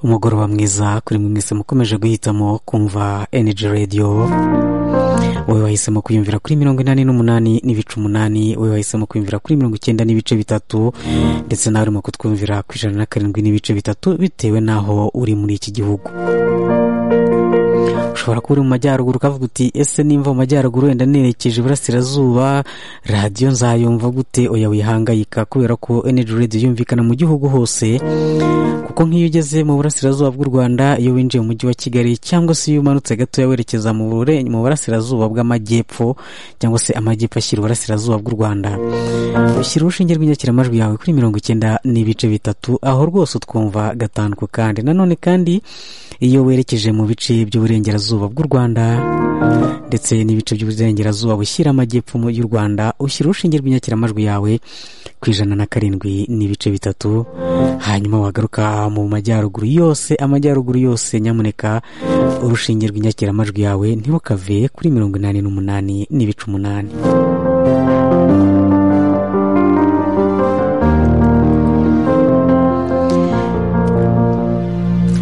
umugoroba mwiza kuri mwe mwese mukomeje guhitamo kumva energy radio wowe wahisemo kwiyumvira kuri mirongo inani n'umunani n'ibice umunani wowe wahisemo kwiyumvira kuri mirongo icyenda n'ibice bitatu ndetse nawe urimo kutwumvira ku ijana na karindwi n'ibice bitatu bitewe n'aho uri muri iki gihugu ushobora kuba uri mu majyaruguru ukavuga uti ese nimva mu majyaruguru wenda nerekeje iburasirazuba radiyo nzayumva gute oya wihangayika kubera ko energy radio yumvikana mu gihugu hose kuko nk'iyo ugeze mu burasirazuba bw'u rwanda iyo winjiye mu mujyi wa kigali cyangwa se iyo umanutse gatoya werekeza mu mu burasirazuba bw'amajyepfo cyangwa se amajyepfo ashyira uburasirazuba bw'u rwanda ushyira urushinge rw'inyakiramajwi yawe kuri mirongo icyenda n'ibice bitatu aho rwose utwumva gatandukanye kandi nanone kandi iyo werekeje mu bice by'uburengerazuba bw'u rwanda ndetse n'ibice by'uburengerazuba bushyira amajyepfo y'u rwanda ushyira urushinge rw'inyakiramajwi yawe ku ijana na karindwi n'ibice bitatu hanyuma wagaruka mu majyaruguru yose amajyaruguru yose nyamuneka urushinge rw'inyakiramajwi yawe ntiwukave kuri mirongo inani n'umunani n'ibice umunani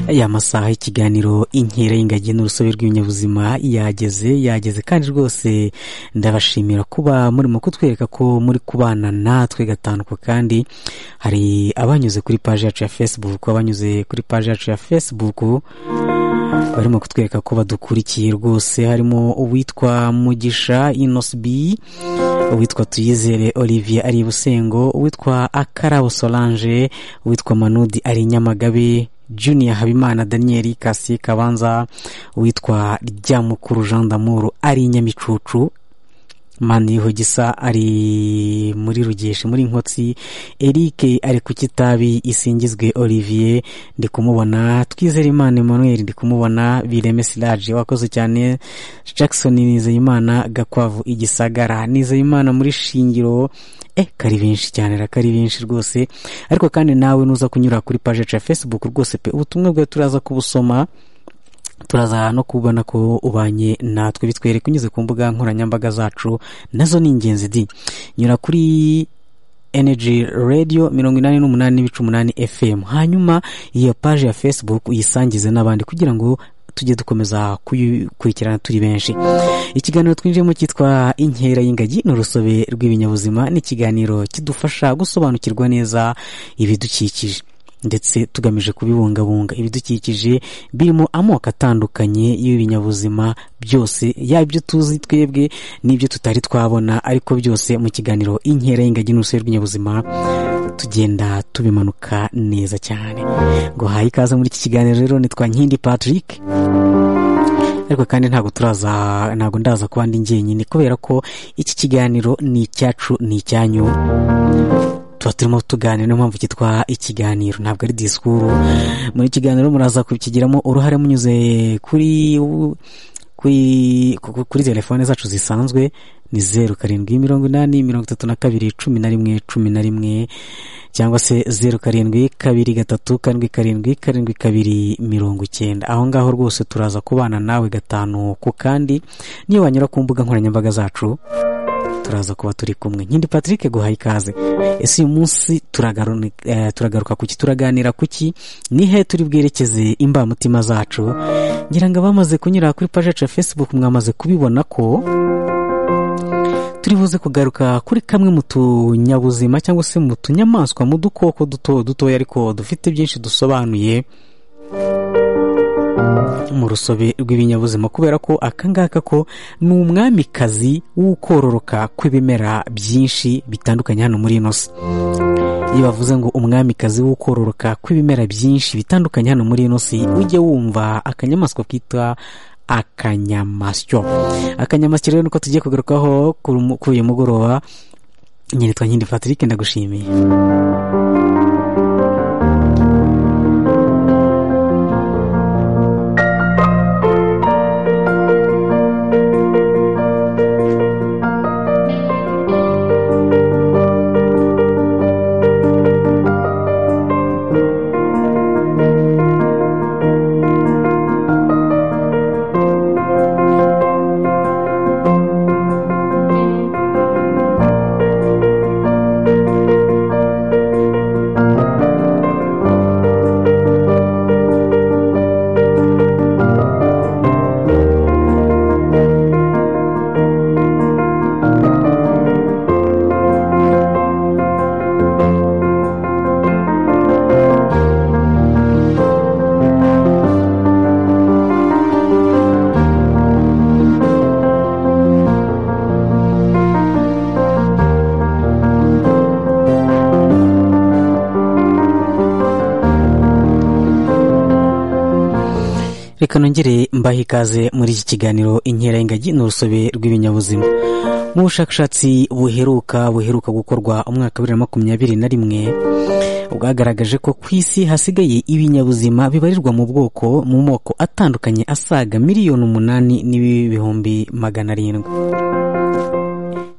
aya masaha y'ikiganiro inkera y'ingagi n'urusobe rw'ibinyabuzima yageze yageze kandi rwose ndabashimira kuba murimo kutwereka ko muri kubana natwe gatandukwa kandi hari abanyuze kuri paji yacu ya fesibuku abanyuze kuri paji yacu ya fesibuku barimo kutwereka ko badukurikiye rwose harimo uwitwa mugisha inosibi uwitwa tuyizere olivier ari busengo uwitwa akarabo solange uwitwa manudi ari nyamagabe junior habimana daniel kasi kabanza witwa ryamukuru jean d'amour ari nyamicucu maniho gisa ari muri rugeshi muri nkotsi eric ari ku kitabi isingizwe olivier ndi kumubona twizere imana emmanuel ndi kumubona bireme silage wakoze cyane jackson nizeyimana gakwavu igisagara nizeyimana muri shingiro eh kari benshi cyane rakari benshi rwose ariko kandi nawe nuza kunyura kuri paje ya facebook rwose pe ubutumwa bwawe turaza kubusoma turaza no kubona ko ubanye natwe bitwereka unyuze ku mbuga nkoranyambaga zacu nazo ni ingenzi di nyura kuri energy radio mirongo inani n'umunani n'ibice umunani fm hanyuma iyo paje ya facebook uyisangize n'abandi kugira ngo tujye dukomeza kuyikurikirana turi benshi ikiganiro twinjiyemo cyitwa inkera y'ingagi ni urusobe rw'ibinyabuzima ni ikiganiro kidufasha gusobanukirwa neza ibidukikije ndetse tugamije kubibungabunga ibidukikije birimo amoko atandukanye y'ibinyabuzima byose yaba ibyo tuzi twebwe n'ibyo tutari twabona ariko byose mu kiganiro inkera y'ingagi n'urusobe rw'ibinyabuzima tugenda tubimanuka neza cyane ngo haye ikaze muri iki kiganiro rero nitwa nkindi patrick ariko kandi ntabwo turaza ntabwo ndaza kuba ndi ngenyine kubera ko iki kiganiro ni icyacu ni icyanyu tuba turimo tuganira niyo mpamvu cyitwa ikiganiro ntabwo ari disikuru muri kiganiro muraza kubikigiramo uruhare munyuze kuri kuri telefone zacu zisanzwe ni zeru karindwi mirongo inani mirongo itatu na kabiri cumi na rimwe cumi na rimwe cyangwa se zeru karindwi kabiri gatatu karindwi karindwi karindwi kabiri mirongo icyenda aho ngaho rwose turaza kubana nawe gatanu ku kandi niyo wanyura ku mbuga nkoranyambaga zacu turaza kuba turi kumwe nkindi patrick guhaye ikaze ese uyu munsi turagaruka kuki turaganira kuki nihe turi bwerekeze imbamutima zacu ngira ngo abamaze kunyura kuri paji yacu ya facebook mwamaze kubibona ko turi buze kugaruka kuri kamwe mu tunyabuzima cyangwa se mu tunyamaswa mu dukoko duto dutoya ariko dufite byinshi dusobanuye mu rusobe rw'ibinyabuzima kubera ko akangaka ko ni umwamikazi w'ukororoka kw'ibimera byinshi bitandukanye hano muri ino si iyo bavuze ngo umwamikazi w'ukororoka kw'ibimera byinshi bitandukanye hano muri ino si ujye wumva akanyamaswa kitwa akanyamasyo akanyamasyo rero niko tugiye kugarukaho kuri uyu mugoroba nyeritwa nkindi patrick ndagushimiye reka nongere mbahe ikaze muri iki kiganiro inkera y'ingagi ni urusobe rw'ibinyabuzima mu bushakashatsi buheruka buheruka gukorwa umwaka wa bibiri na makumyabiri na rimwe bwagaragaje ko ku isi hasigaye ibinyabuzima bibarirwa mu bwoko mu moko atandukanye asaga miliyoni umunani n'ibihumbi magana arindwi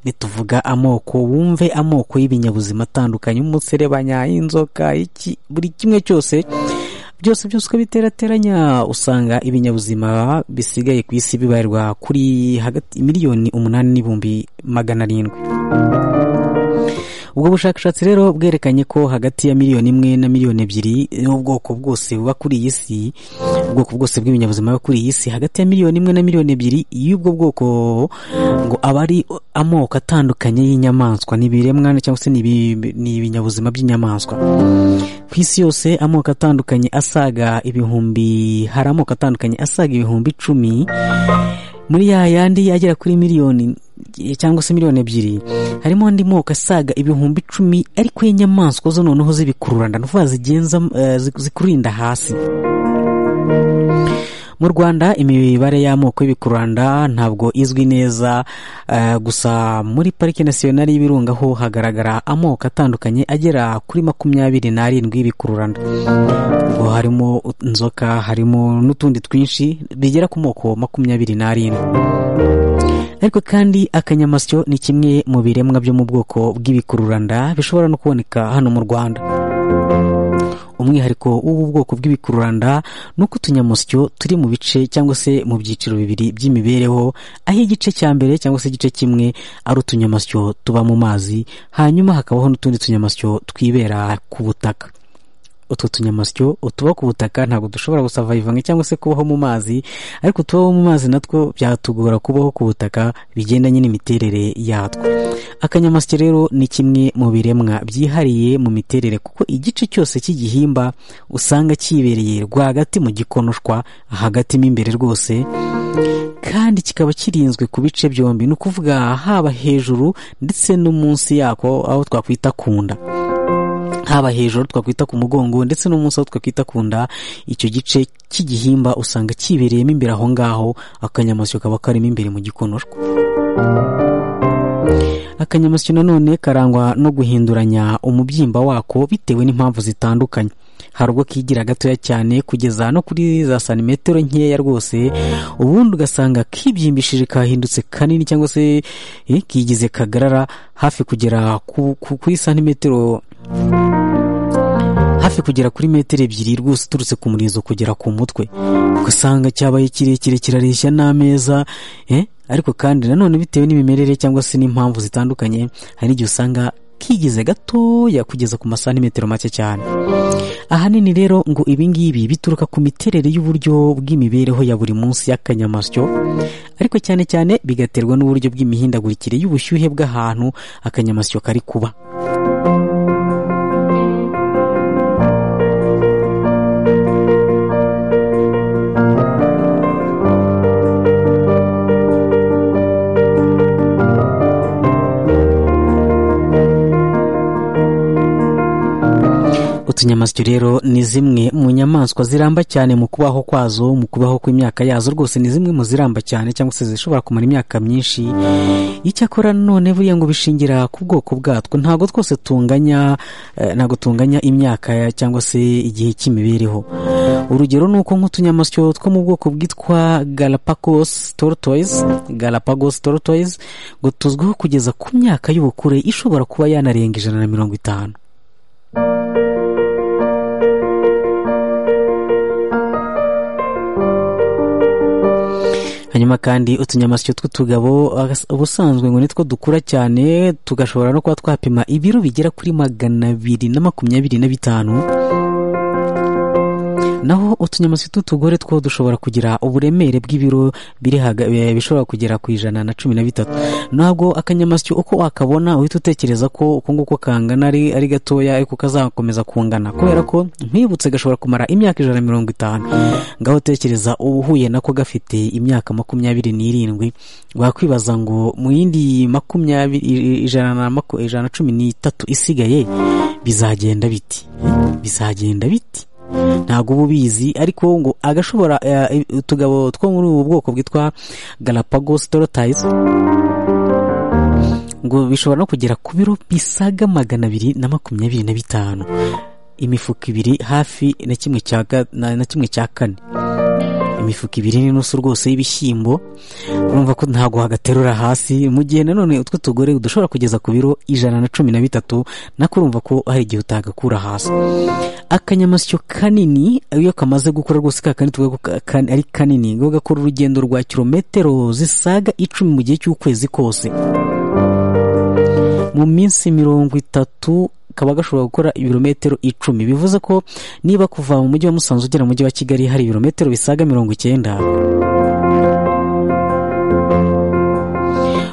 nituvuga amoko wumve amoko y'ibinyabuzima atandukanye umuserebanya inzoka iki buri kimwe cyose byose byose uko biterateranya usanga ibinyabuzima bisigaye ku isi bibarirwa kuri hagati miliyoni umunani n'ibihumbi magana arindwi ubwo bushakashatsi rero bwerekanye ko hagati ya miliyoni imwe na miliyoni ebyiri n'ubwoko bwose buba kuri iyi si ubwoko bwose bw'ibinyabuzima buba kuri iyi si hagati ya miliyoni imwe na miliyoni ebyiri y'ubwo bwoko ngo aba ari amoko atandukanye y'inyamaswa ni ibiremwa cyangwa se ni ibi- ni ibinyabuzima by'inyamaswa ku isi yose amoko atandukanye asaga ibihumbi hari amoko atandukanye asaga ibihumbi icumi muri ya yandi agera kuri miliyoni cyangwa se miliyoni ebyiri harimo andi moko asaga ibihumbi icumi ariko y'inyamaswa zo noneho z'ibikururanda ni ukuvuga zigenza eh, zi- zikurinda hasi mu rwanda imibare y'amoko y'ibikururanda ntabwo izwi neza eh, gusa muri parike nasiyonari y'ibirunga ho hagaragara amoko atandukanye agera kuri makumyabiri n'arindwi y'ibikururanda ubwo harimo inzoka harimo n'utundi twinshi bigera ku moko makumyabiri n'arindwi ariko kandi akanyamasyo ni kimwe mu biremwa byo mu bwoko bw'ibikururanda bishobora no kuboneka hano mu rwanda umwihariko w'ubu bwoko bw'ibikururanda ni uko utunyamusyo turi mu bice cyangwa se mu byiciro bibiri by'imibereho aho igice cya mbere cyangwa se igice kimwe ari utunyamasyo tuba mu mazi hanyuma hakabaho n'utundi tunyamasyo twibera ku butaka utwo tunyamasyo utuba ku butaka ntabwo dushobora gusavayivanga cyangwa se kubaho mu mazi ariko utubaho mu mazi natwo byatugora kubaho ku butaka bigendanye n'imiterere yatwo akanyamasyo rero ni kimwe mu biremwa byihariye mu miterere kuko igice cyose cy'igihimba usanga cyibereye rwagati mu gikonoshwa hagati mo imbere rwose kandi kikaba kirinzwe ku bice byombi ni ukuvuga haba hejuru ndetse no munsi yako aho twakwita kunda haba hejuru twakwita ku mugongo ndetse no munsi aho twakwita ku nda icyo gice cy'igihimba usanga kibereyemo imbere aho ngaho akanyamasyo kaba karimo imbere mu gikonoshwa akanyamasyo nanone karangwa no guhinduranya umubyimba wako bitewe n'impamvu zitandukanye hari ubwo kigira gatoya cyane kugeza no kuri za santimetero nkeya rwose ubundi ugasanga kibyimbishije kahindutse kanini cyangwa se eh, kigize kagarara hafi kugera ku- ku- kuri santimetero hafi kugera kuri metero ebyiri rwose uturutse ku murizo kugera ku mutwe ugasanga cyabaye kirekire kirareshya n'ameza eh? ariko kandi nanone bitewe n'imimerere cyangwa se n'impamvu zitandukanye hari n'igihe usanga kigize gatoya kugeza ku masantimetero make cyane ahanini rero ngo ibi ngibi bituruka ku miterere y'uburyo bw'imibereho ya buri munsi y'akanyamasyo ariko cyane cyane bigaterwa n'uburyo bw'imihindagurikire y'ubushyuhe bw'ahantu akanyamasyo kari kuba utunyamasyo rero ni zimwe mu nyamaswa ziramba cyane mu kubaho kwazo mu kubaho kw'imyaka yazo rwose ni zimwe mu ziramba cyane cyangwa se zishobora kumara imyaka myinshi icyakora none buriya ngo bishingira ku bwoko bwatwo ntabwo twose tunganya eh, ntabwo tunganya imyaka ya- cyangwa se igihe cy'imibereho urugero ni uko nk'utunyamasyo two mu bwoko bwitwa galapagos tortoise galapagos tortoise ngo tuzwiho kugeza ku myaka y'ubukure ishobora kuba yanarenga ijana na mirongo itanu hanyuma kandi utunyamasyo tw'utugabo agas- ubusanzwe ngo nitwo dukura cyane tugashobora no kuba twapima ibiro bigera kuri magana abiri na makumyabiri na bitanu naho utunyamasyo tw'utugore two dushobora kugira uburemere bw'ibiro biri haga- eh, bishobora kugera ku ijana na cumi na bitatu ntabwo akanyamasyo uko wakabona uhita utekereza ko uko nguko kangana ari, ari gatoya ariko kazakomeza kungana kubera ko ntibutse gashobora kumara imyaka ijana na mirongo itanu ngaho utekereza uba uhuye nako gafite imyaka makumyabiri n'irindwi wakwibaza ngo mu yindi makumyabiri i- ijana na maku- ijana na cumi n'itatu isigaye bizagenda biti bizagenda biti ntabwo uba ubizi ariko ngo agashobora eh, utugabo two muri ubu bwoko bwitwa galapagos tortoise ngo bishobora no kugera ku biro bisaga magana abiri na makumyabiri na bitanu imifuka ibiri hafi na kimwe cya ga- na- na kimwe cya kane imifuka ibiri n'inusu rwose y'ibishyimbo urumva ko ntabwo wagaterura hasi mu gihe nanone utwo tugore udushobora kugeza ku biro ijana na cumi na bitatu nako urumva ko hari igihe utagakura hasi akanyamasyo kanini iyo kamaze gukura rwose ka kandi tuvuga ko ka- ka- ari kanini ngo gakora urugendo rwa kilometero zisaga icumi mu gihe cy'ukwezi kose mu minsi mirongo itatu kaba gashobora gukora ibirometero icumi bivuze ko niba kuva mu mujyi wa musanze ugera mu mujyi wa kigali hari ibirometero bisaga mirongo icyenda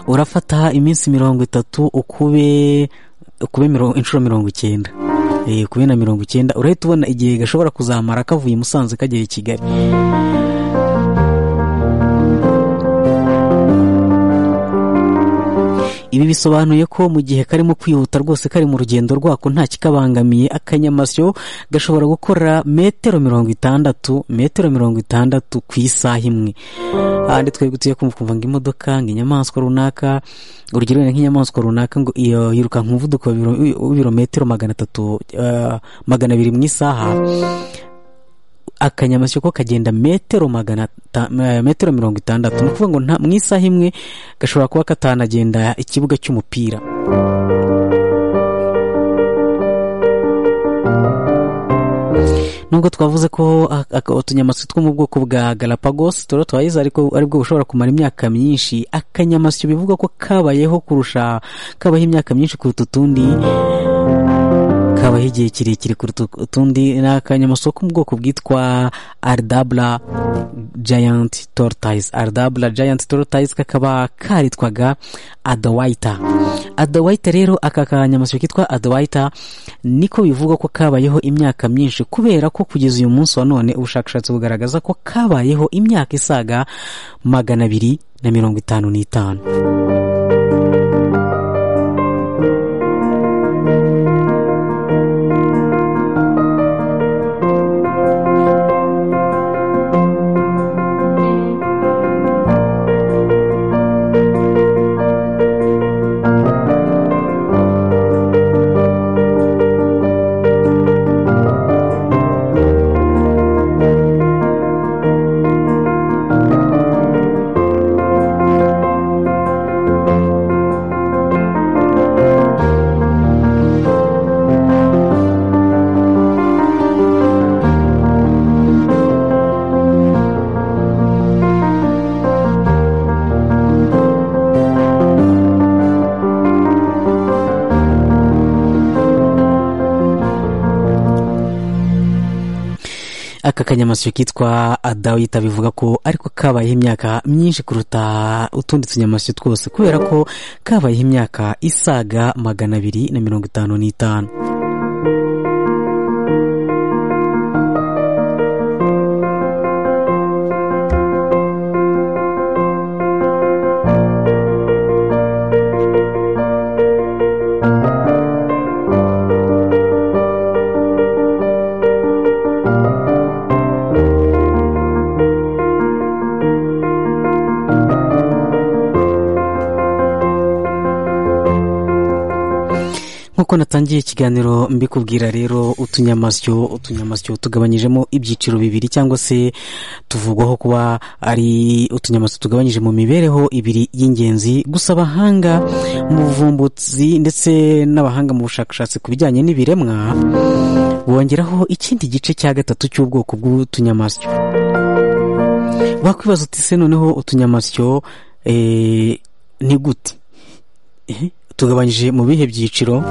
urafata iminsi mirongo itatu ukube ukube mirongo inshuro mirongo icyenda Eh, ukube na mirongo icyenda urahita ubona igihe gashobora kuzamara kavuye i musanze kagera i kigali ibi bisobanuye ko mu gihe karimo kwihuta rwose kari mu rugendo rwako nta kikabangamiye akanyamasyo gashobora gukora metero mirongo itandatu metero mirongo itandatu ku isaha imwe ahandi twebwe tuye kumva ukumva ngo imodoka ngo inyamaswa runaka urugero wenda nk'inyamaswa runaka ngo iyo yiruka nk'umuvuduko wa biro- w'ibirometero magana atatu eh, magana abiri mu isaha akanyamasyo ko kagenda metero magana ata- eh, metero mirongo itandatu ni ukuvuga ngo nta- mu isaha imwe gashobora kuba katanagenda ikibuga cy'umupira nubwo twavuze ko ak- ak- utunyamasyo two mu bwoko bwa galapagos tortoise ariko aribwo bushobora kumara imyaka myinshi akanyamasyo bivugwa ko kabayeho kurusha kabaho imyaka myinshi kuruta utundi kabaho igihe kirekire kuruta utundi ni akanyamasyo ko mu bwoko bwitwa ardabla giant tortoise ardabla giant tortoise kakaba karitwaga adawaita adawaita rero aka kanyamasyo kitwa adawaita niko bivugwa ko kabayeho imyaka myinshi kubera ko kugeza uyu munsi wa none ubushakashatsi bugaragaza ko kabayeho imyaka isaga magana abiri na mirongo itanu n'itanu aka kanyamasyo kitwa adawita bivuga ko ariko kabayeho imyaka myinshi kuruta utundi tunyamasyo twose kubera ko kabayeho imyaka isaga magana abiri na mirongo itanu n'itanu nk'uko natangiye ikiganiro mbikubwira rero utunyamasyo utunyamasyo tugabanyijemo ibyiciro bibiri cyangwa se tuvugwaho kuba ari utunyamasyo tugabanyije mu mibereho ibiri y'ingenzi gusa abahanga mu buvumbuzi ndetse n'abahanga mu bushakashatsi ku bijyanye n'ibiremwa bongeraho ikindi gice cya gatatu cy'ubwoko bw'utunyamasyo wakwibaza uti se noneho utunyamasyo eh, ni gute Eh, tugabanyije mu bihe byiciro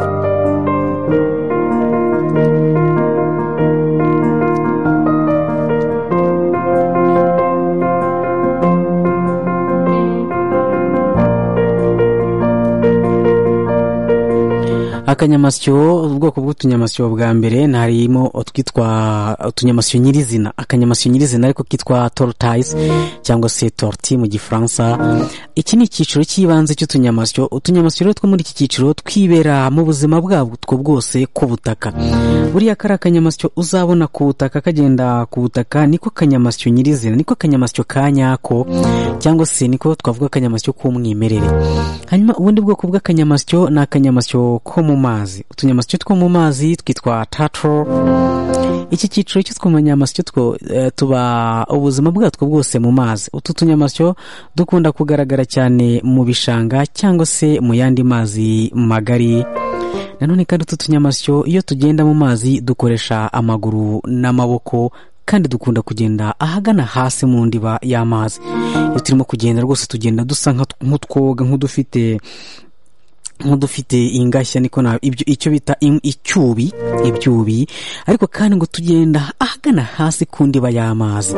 akanyamasyo ubwoko bw'utunyamasyo bwa mbere harimo utwitwa utunyamasyo nyirizina akanyamasyo nyirizina ariko kitwa torutayizi cyangwa se torti mu gifaransa iki ni icyiciro cy'ibanze cy'utunyamasyo utunyamasyo rero two muri iki cyiciro twibera mu buzima bwabwo bwose ku butaka buriya kari akanyamasyo uzabona ku butaka kagenda ku butaka niko kanyamasyo nyirizina niko kanyamasyo ka nyako cyangwa se niko twavuga akanyamasyo k'umwimerere hanyuma ubundi bwoko bw'akanyamasyo ni akanyamasyo ko mu mazi utunyamasyo two mu mazi twitwa tato iki cyiciro cy'utunyamasyo two eh, tuba ubuzima bwatwo bwose mu mazi utu tunyamasyo dukunda kugaragara cyane mu bishanga cyangwa se mu yandi mazi magari nanone kandi utu tunyamasyo iyo tugenda mu mazi dukoresha amaguru n'amaboko kandi dukunda kugenda ahagana hasi mu ndiba y'amazi iyo turimo kugenda rwose tugenda dusa nka- nk'utwoga nk'udufite nk'udufite ingashya niko na ibyo icyo bita im- icyubi ibyubi ariko kandi ngo tugenda ahagana hasi ku ndiba y'amazi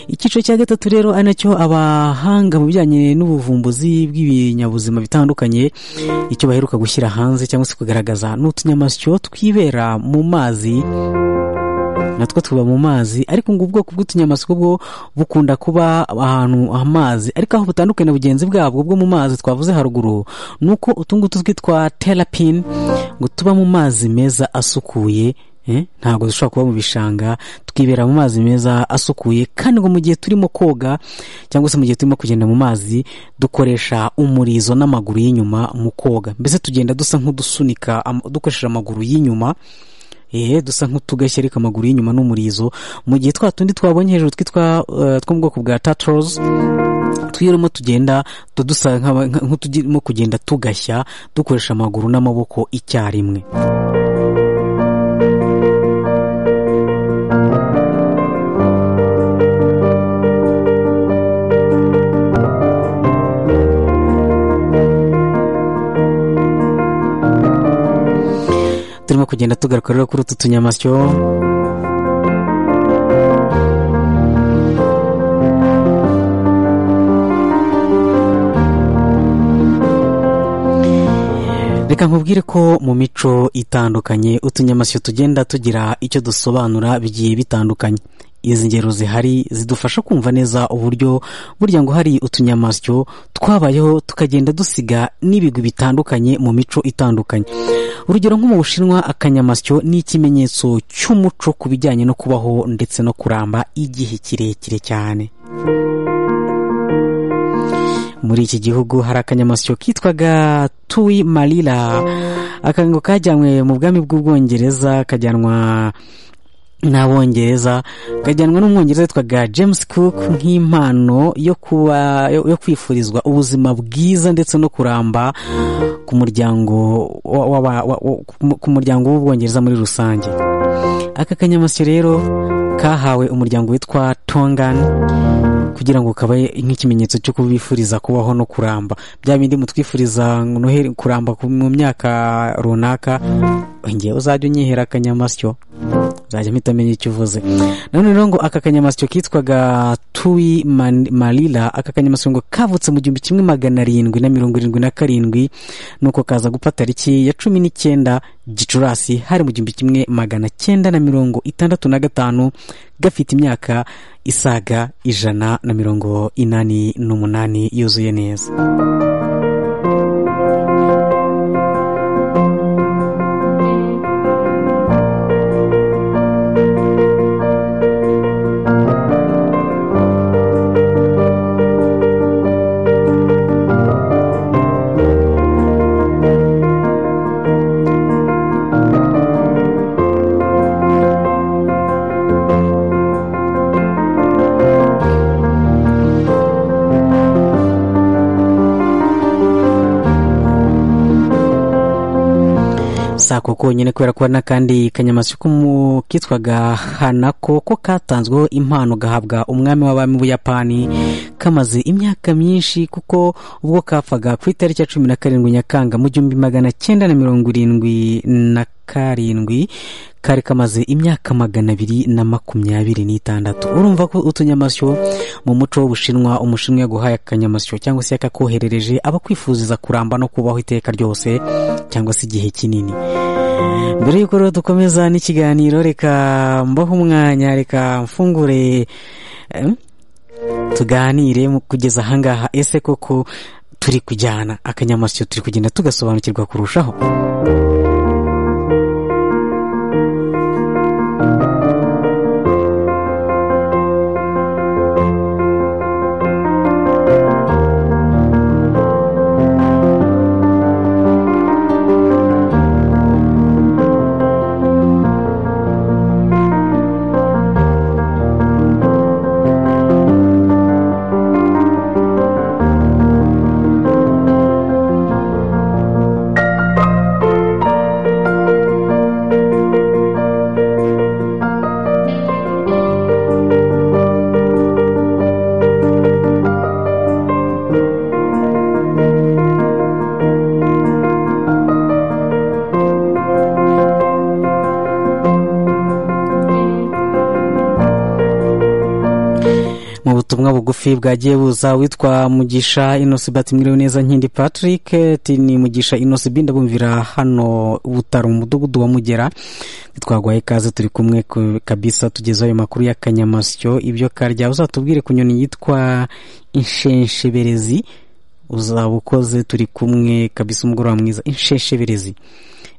icyiciro cya gatatu rero ari nacyo abahanga mu bijyanye n'ubuvumbuzi bw'ibinyabuzima bitandukanye icyo baheruka gushyira hanze cyangwa se kugaragaza ni utunyamasyo twibera mu mazi natwo tuba mu mazi ariko ngo ubwoko bw'utunyamasyo bwo bukunda kuba ahantu amazi ariko aho butandukanye na bugenzi bwabwo bwo mu mazi twavuze haruguru ni uko utungutu twitwa terapine ngo tuba mu mazi meza asukuye eh, ntabwo dushobora kuba mu bishanga twibera mu mazi meza asukuye kandi ngo mu gihe turimo koga cyangwa se mu gihe turimo kugenda mu mazi dukoresha umurizo n'amaguru y'inyuma mu koga mbese tugenda dusa nk'udusunika am- dukoresheje amaguru y'inyuma ehe dusa nk'utugashya ariko amaguru y'inyuma n'umurizo mu gihe twa tundi twabonye hejuru twitwa eh, two mu bwoko bwa tatrols twirimo tugenda tu- dusa nk'aba- nka- nk'uturimo kugenda tugashya dukoresha amaguru n'amaboko icyarimwe turimo kugenda tugaruka rero kuri utu tunyamasyo reka nkubwire ko mu mico itandukanye utunyamasyo tugenda tugira icyo dusobanura bigiye bitandukanye izi ngero zihari zidufasha kumva neza uburyo burya ngo hari utunyamasyo twabayeho tukagenda dusiga n'ibigwi bitandukanye mu mico itandukanye urugero nko mu bushinwa akanyamasyo ni ikimenyetso cy'umuco ku bijyanye no kubaho ndetse no kuramba igihe kirekire cyane muri iki gihugu hari akanyamasyo kitwaga tuwi marira aka ngo kajyanywe mu bwami bw'ubwongereza kajyanwa n'abongereza kajyanwa n'umwongereza witwaga james cook nk'impano yo kuba yo yo kwifurizwa ubuzima bwiza ndetse no kuramba ku muryango wa- wa- wa- wa- ku muryango w'ubwongereza muri rusange aka kanyamasyo rero kahawe umuryango witwa tongani kugira ngo kabaye nk'ikimenyetso cyo kubifuriza kubaho no kuramba bya bindi mutwifuriza ngo noheri kuramba ku- mu myaka runaka ngewe uzajya unyihera akanyamasyo nzajya mpita menya icyo uvuze nanone rero ngo aka kanyamasyo kitwaga tuwi Man- marira aka kanyamasyo ngo kavutse mu gihumbi kimwe magana arindwi na mirongo irindwi na karindwi nuko kaza gupfa tariki ya cumi n'icyenda gicurasi hari mu gihumbi kimwe magana cyenda na mirongo itandatu na gatanu gafite imyaka isaga ijana na mirongo inani n'umunani yuzuye neza si ako konyine kubera ko hari n'akandi kanyamasyo ko mu- kitwaga hanako ko katanzweho impano gahabwa umwami w'abami b'ubuyapani kamaze imyaka myinshi kuko ubwo kapfaga ku itariki ya cumi na karindwi nyakanga mu gihumbi magana cyenda na mirongo irindwi na karindwi kari kamaze imyaka magana abiri na makumyabiri n'itandatu urumva ko utunyamasyo mu muco w'ubushinwa umushinwa yaguhaye akanyamasyo cyangwa se yakakoherereje aba kwifuzeza kuramba no kubaho iteka ryose cyangwa se igihe kinini mbere y'uko rero dukomeza n'ikiganiro reka mbaho umwanya reka mfungure tuganire kugeza ahangaha ese koko turi kujyana akanyamasyo turi kugenda tugasobanukirwa kurushaho bugufi bwagiye buza witwa mugisha inosi bati mwiriwe neza nkindi patrick ni mugisha inosi bi ndabumvira hano butaro mu mudugudu wa mugera twagwaye ikaze turi kumwe kabisa tugeze ayo makuru y'akanyamasyo ibyo karya uzatubwire ku nyoni yitwa inshensheberezi uzaba ukoze turi kumwe kabisa umugoroba mwiza inshensheberezi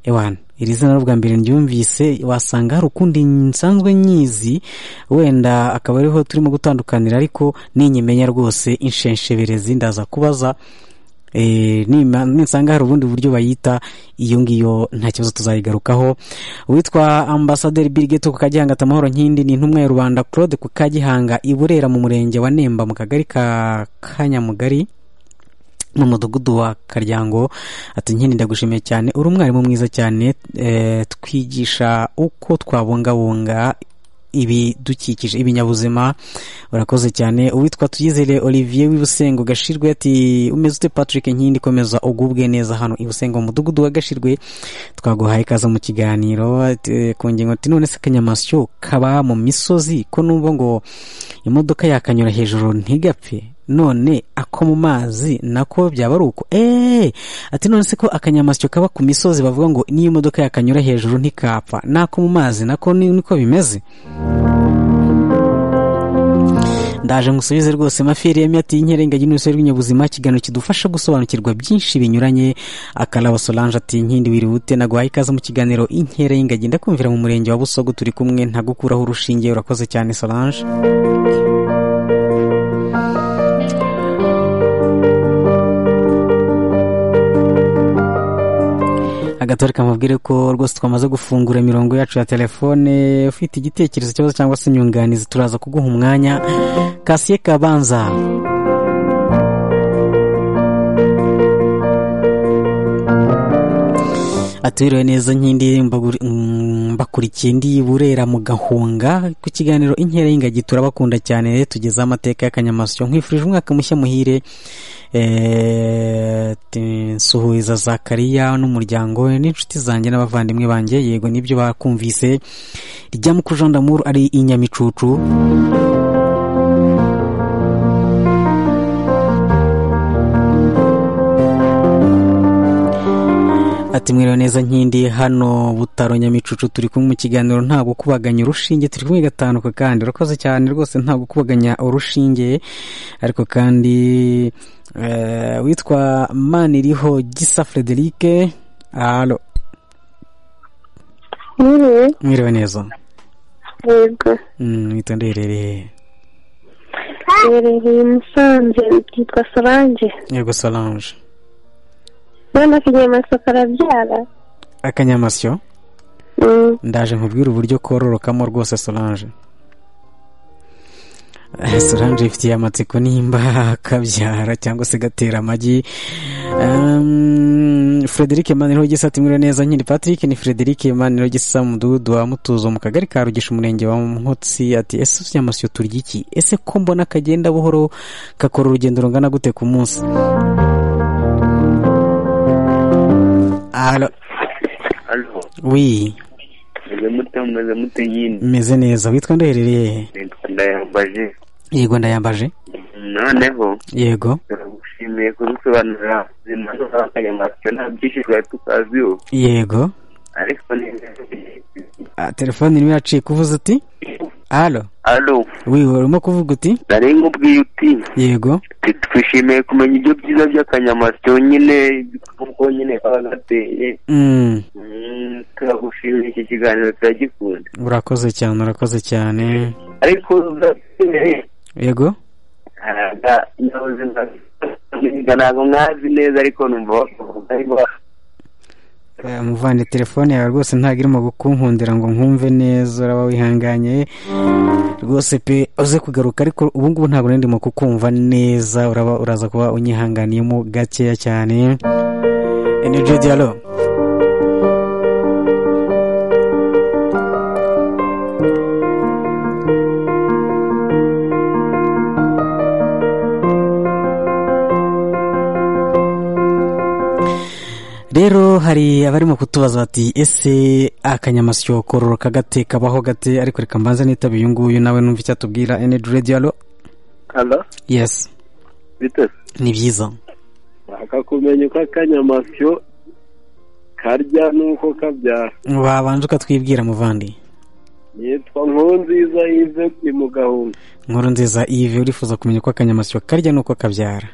ewana iri zina bwa mbere ryumvise wasanga hari ukundi nsanzwe nyizi wenda akaba ariho turimo gutandukanira ariko ninyimenya rwose inshensheberezi ndaza kubaza nisanga hari ubundi buryo bayita iyo ngiyo nta kibazo tuzayigarukaho witwa ambasaderi birigeti ku kagihanga amahoro nkindi ni intumwa ya rubanda claude ku kagihanga i burera mu murenge wa nemba mu kagari ka kanyamugari mu mudugudu wa karyango ati nkindi ndagushimiye cyane uri umwarimu mwiza cyane twigisha uko twabungabunga ibidukikije ibinyabuzima urakoze cyane uwitwa tuyizere olivier w'ibusengo gashirwe ati umeze ute patrick nkindi komeza ugubwe neza hano ibusengo mu mudugudu wa gashirwe twaguhaye ikaze mu kiganiro ku ngingo ati none se akanyamasyo kaba mu misozi ko numva ngo imodoka yakanyura hejuru ntigapfe none ako mu mazi nako byaba ari uko eee ati none se ko akanyamasyo kaba ku misozi bavuga ngo n'iyo imodoka yakanyura hejuru ntikapfa n'ako mu mazi nako niko bimeze ndaje ngusubize rwose mafiri yemye ati inkerengagi n'urusobe rw'inyabuzima ikiganiro kidufasha gusobanukirwa byinshi binyuranye akaraba solange ati nkindi wiri wute naguhaye ikaze mu kiganiro inkerengagi ndakumvira mu murenge wa busogo turi kumwe ntagukuraho urushinge urakoze cyane solange agatoreka mubwire ko rwose twamaze gufungura imirongo yacu ya telefone ufite igitekerezo ikibazo cyangwa se inyunganizi turaza kuguha umwanya kasiye kabanza atubiriwe neza nk'indi mbakurikiye ndi burera mu gahunga ku kiganiro inkera y'ingagi turabakunda cyane tugezeho amateka y'akanyamasyo nkwifurije umwaka mushya muhire nsuhuza zakariya n'umuryango we n'inshuti zanjye n'abavandimwe banjye yego nibyo bakumvise rya Jean d'amour ari inyamicucu ati mwiriwe neza nkindi hano butaro nyamicucu turi kumwe mu kiganiro nta gukubaganya urushinge turi kumwe gatanuka kandi urakoze cyane rwose nta gukubaganya urushinge ariko kandi witwa maniriho gisa frederike alo mwiriwe neza yego witondeye rero herereye musanze byitwa solange yego solange none akanyamasyo karabyara akanyamasyo ndaje nkubwire uburyo kororokamo rwose solange solange ifitiye amatsiko nimba kabyara cyangwa se gatera amagi frederic manirogisa ati mwiriwe neza nkiri patrick ni frederic manirogisa mudugudu wa mutuzo mu kagari ka rugisha umurenge wa nkotsi ati ese utunyamasyo turya iki ese ko mbona kagenda buhoro gakora urugendo rungana gute ku munsi wi meze mute meze mute nyine meze neza witwa ndoherereye nitwa ndayambaje yego ndayambaje noneho yego turagushimiye kudusobanurira ubuzima n'abanyamakuru nta byinshi twari tukaziho yego ariko ni Ah, telefone irimo iracika uvuze uti halo alo wi urimo kuvuga uti nari nkubwiye uti yego tu- twishimiye kumenya ibyo byiza by'akanyamasyo nyine nk'uko nyine kaba gateye Mm, Mm, turagushimiye iki kiganiro turagikunda urakoze cyane urakoze cyane ariko uzasigaye yego ntabwo mwazi neza ariko numva bakuvuga ariko Eh, muvande telefone yawe rwose ntabwo irimo gukunkundira ngo nkumve neza uraba wihanganye rwose pe uze kugaruka ariko ubu ngubu ntabwo nari ndimo kukumva neza uraba uraza kuba unyihanganiyemo gakeya cyane Eh, ni Jody, hello. rero hari abarimo kutubaza bati ese akanyamasyo kororoka gate kabaho gate ariko reka mbanza nitaba uyu nguyu nawe numva icyo atubwira energy radio alo halo yes bite ni byiza nshaka kumenya uko akanyamasyo karya n'uko kabyara wabanje ukatwibwira muvandi yitwa nkunziza yive ni mu gahunda nkuru nziza ive urifuza kumenya uko akanyamasyo karya nuko kabyara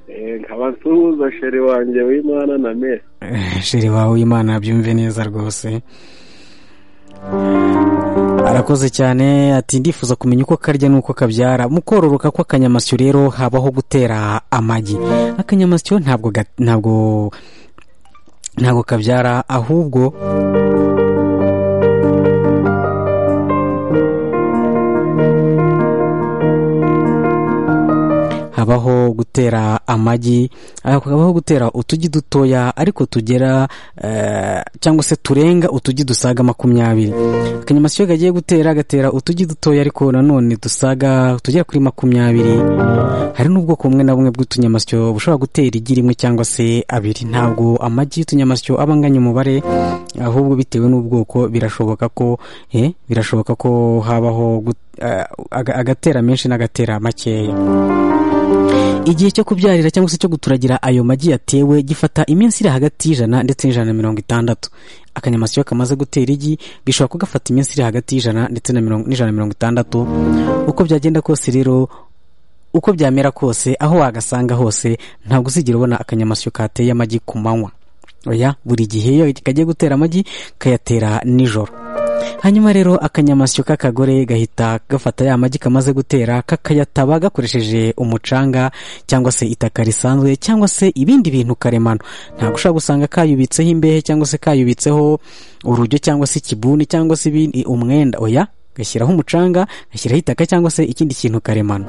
Eh, nkaba nsuhuza sheri wanjye w'imana na mesi Eh, sheri wawe w'imana byumve neza rwose arakoze cyane ati ndifuza kumenya uko karya n'uko kabyara mu kororoka kw'akanyamasyo rero habaho gutera amagi akanyamasyo ntabwo ga- ntabwo ntabwo kabyara ahubwo habaho gutera amagi habaho gutera utugi dutoya ariko tugera eh, cyangwa se turenga utugi dusaga makumyabiri akanyamasyo kagiye gutera agatera utugi dutoya ariko nanone dusaga tugera kuri makumyabiri hari n'ubwoko bumwe na bumwe bw'utunyamasyo bushobora gutera igi rimwe cyangwa se abiri ntabwo amagi y'utunyamasyo aba anganya umubare ahubwo bitewe n'ubwoko birashoboka ko eh, birashoboka ko habaho gut- eh, aga- agatera menshi n'agatera makeya igihe cyo kubyarira cyangwa se cyo guturagira ayo magi yatewe gifata iminsi iri hagati y'ijana ndetse n'ijana na mirongo itandatu akanyamasyo iyo kamaze gutera igi bishobora kugafata iminsi iri hagati y'ijana ndetse na mirongo- n'ijana na mirongo itandatu uko byagenda kose rero uko byamera kose aho wagasanga hose ntabwo uzigera ubona akanyamasyo kateye amagi ku manywa oya buri gihe iyo kagiye gutera amagi kayatera nijoro hanyuma rero akanyamasyo k'akagore gahita gafata ya magi kamaze gutera kakayataba gakoresheje umucanga cyangwa se itaka risanzwe cyangwa se ibindi bintu karemano ntabwo ushobora gusanga kayubitseho imbehe cyangwa se kayubitseho urujyo cyangwa se ikibuni cyangwa se ibindi umwenda oya gashyiraho umucanga gashyiraho itaka cyangwa se ikindi kintu karemano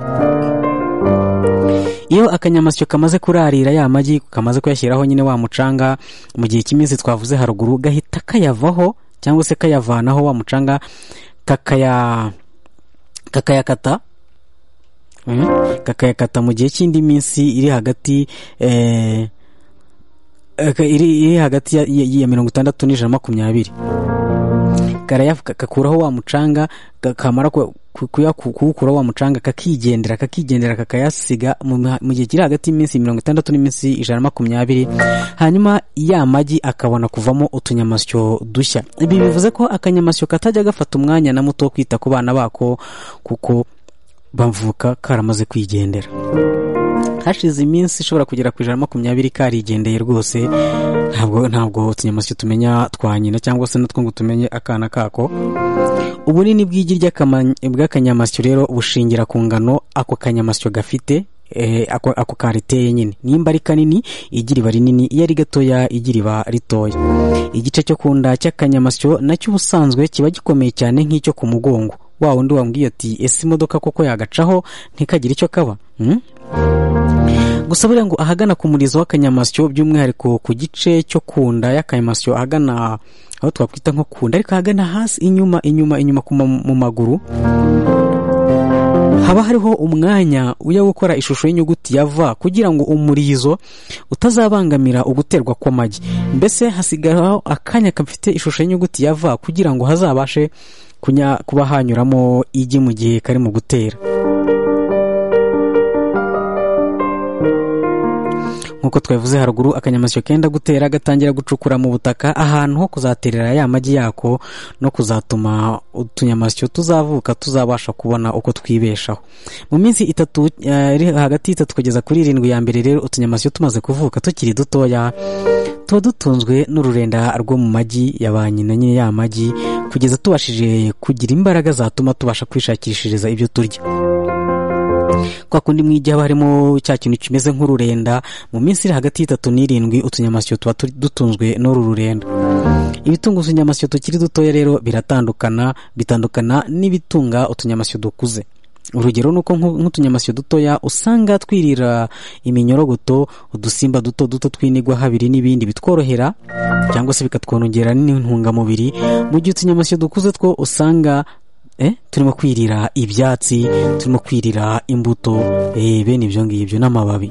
iyo akanyamasyo kamaze kurarira ya magi kamaze kuyashyiraho nyine wa mucanga mu gihe cy'iminsi twavuze haruguru gahita kayavaho cyangwa se kayavanaho wa mucanga kakaya kakayakata Mm, kakayakata mu gihe cy'indi minsi iri hagati eh, eh, iri iri hagati ya, ya, ya mirongo itandatu n'ijana na makumyabiri karaya kakuraho wa mucanga ka- kamara ku- ku- kuya- ku- kuwukuraho wa mucanga kakigendera kakigendera kakayasiga mu miha- mu gihe kiri hagati y'iminsi mirongo itandatu n'iminsi ijana na makumyabiri hanyuma ya magi akabona kuvamo utunyamasyo dushya ibi bivuze ko akanyamasyo katajya gafata umwanya na muto wo kwita ku bana bako kuko bavuka karamaze kwigendera hashize iminsi ishobora kugera ku ijana na makumyabiri karigendeye rwose ntabwo ntabwo utunyamasyo tumenya twa nyina cyangwa se natwo ngo tumenye akana kako ubunini bw'igi ry'akama- bw'akanyamasyo rero bushingira ku ngano ako kanyamasyo gafite eh, ako ako kariteye nyine nimba ari kanini igi riba rinini iyo ari gatoya igi riba ritoya igice cyo ku nda cy'akanyamasyo nacyo ubusanzwe kiba gikomeye cyane nk'icyo ku mugongo wa wundi wambwiye ati ese imodoka koko yagacaho ntikagire icyo kaba Hmm? gusa buriya ngo ahagana ku murizo w'akanyamasyo by'umwihariko ku gice cyo ku nda y'akanyamasyo ahagana aho twakwita nko ku nda ariko ahagana hasi inyuma inyuma inyuma ku ma- mu maguru haba hariho umwanya ujya gukora ishusho y'inyuguti ya v kugira ngo umurizo utazabangamira uguterwa kw'amagi mbese hasigaraho akanya gafite ishusho y'inyuguti ya v kugira ngo hazabashe kunya- kuba hanyuramo igi mu gihe kari mu gutera nk'uko twabivuze haruguru akanyamasyo kenda gutera gatangira gucukura mu butaka ahantu ho kuzaterera ya magi yako no kuzatuma utunyamasyo tuzavuka tuzabasha kubona uko twibeshaho mu minsi itatu eh, iri hagati y'itatu kugeza kuri irindwi ya mbere rero utunyamasyo tumaze kuvuka tukiri dutoya tuba dutunzwe n'ururenda rwo mu magi ya ba nyina nyine ya magi kugeza tubashije kugira imbaraga zatuma tubasha kwishakishiriza ibyo turya kwa kundi mu igi haba harimo cya kintu kimeze nk'ururenda mu minsi iri hagati y'itatu n'irindwi utunyamasyo tuba turi- dutunzwe n'uru rurenda ibitunga utunyamasyo tukiri dutoya rero biratandukana bitandukana n'ibitunga utunyamasyo dukuze urugero ni uko nk'u- nk'utunyamasyo dutoya usanga twirira iminyorogoto udusimba duto duto tw'inigwa habiri n'ibindi bitworohera cyangwa se bikatwongerera n'intungamubiri mu gihe utunyamasyo dukuze two usanga eh, turimo kwirira ibyatsi turimo kwirira imbuto eh, bene ibyo ngibyo n'amababi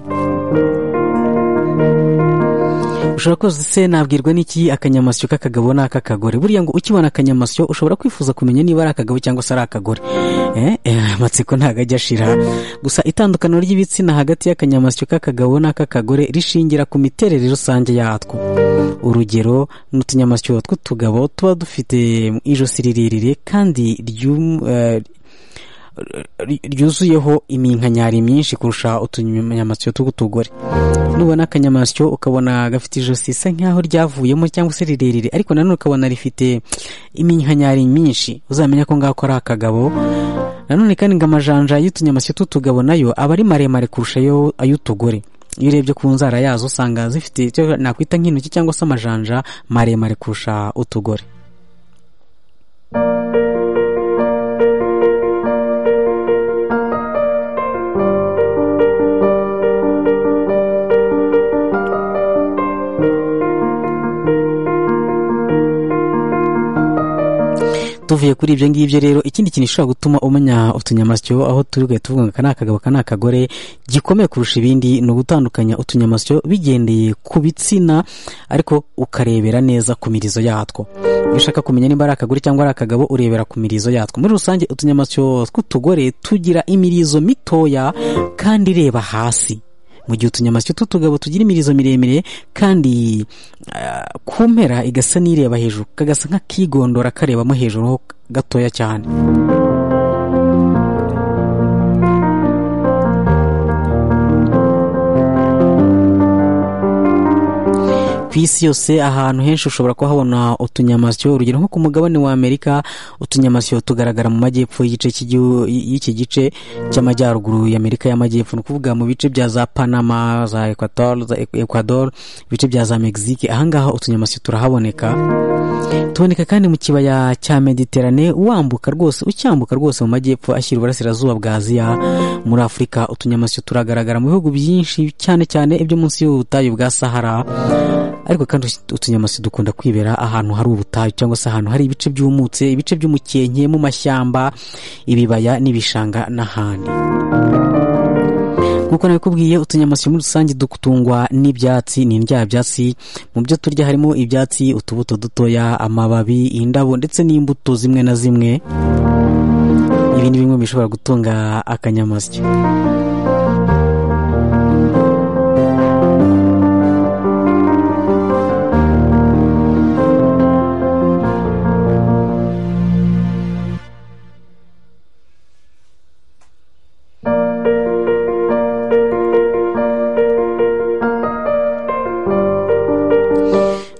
ushobora koza se nabwirwa n'iki akanyamasyo k'akagabo n'ak'akagore buriya ngo ukibona akanyamasyo ushobora kwifuza kumenya niba ari akagabo cyangwa se ari akagore Eh, eh, amatsiko ntabwo ajya ashira gusa itandukaniro ry'ibitsina hagati y'akanyamasyo k'akagabo n'ak'akagore rishingira ku miterere rusange yatwo urugero ni utunyamasyo tw'utugabo tuba dufite ijosi rirerire kandi ryum- eh, ry- ryuzuyeho iminkanyari myinshi kurusha utunyamasyo tw'utugore nubona akanyamasyo ukabona gafite ijosi isa nk'aho ryavuyemo cyangwa se rirerire ariko nanone ukabona rifite iminkanyari myinshi uzamenya ko ngako ari akagabo nanone kandi ngo amajanja y'utunyamasyo tw'utugabo nayo aba ari maremare kurusha ayo- ay'utugore iyo urebye ku nzara yazo usanga zifite icyo nakwita nk'intoki cyangwa se amajanja maremare kurusha utugore tuvuye kuri ibyo ngibyo rero ikindi kintu gishobora gutuma umenya utunyamasyo aho turi ugahita uvuga ngo aka ni akagabo aka ni akagore gikomeye kurusha ibindi ni ugutandukanya utunyamasyo bigendeye ku bitsina ariko ukarebera neza ku mirizo yatwo iyo ushaka kumenya niba ari akagore cyangwa ari akagabo urebera ku mirizo yatwo muri rusange utunyamasyo tw'utugore tugira imirizo mitoya kandi ireba hasi mu gihe utunyamasyo tw'utugabo tugira imirizo miremire kandi ah, ku mpera igasa n'ireba hejuru kagasa nk'akigondora karebamo hejuru ho gatoya cyane ku isi yose ahantu henshi ushobora kuhabona utunyamasyo urugero nko ku mugabane wa amerika utunyamasyo tugaragara mu majyepfo y'igice cy'igihu- y'iki gice cy'amajyaruguru y'amerika y'amajyepfo ni ukuvuga mu bice bya za panama za ecuador za ecuador ibice bya za mexique ahangaha utunyamasyo turahaboneka tuboneka kandi mu kibaya cya mediterane wambuka rwose ucyambuka rwose mu majyepfo ashyira uburasirazuba bwa aziya muri afurika utunyamasyo turagaragara mu bihugu byinshi cyane cyane ibyo munsi y'ubutayu bwa sahara ariko kandi utunyamasyo dukunda kwibera ahantu hari ubutayu cyangwa se ahantu hari ibice byumutse ibice by'umukenke mu mashyamba ibibaya n'ibishanga n'ahandi nk'uko nabikubwiye utunyamasyo muri rusange dutungwa n'ibyatsi ni indya byatsi mu byo turya harimo ibyatsi utubuto dutoya amababi indabo ndetse n'imbuto zimwe na zimwe ibi ni bimwe mu bishobora gutunga akanyamasyo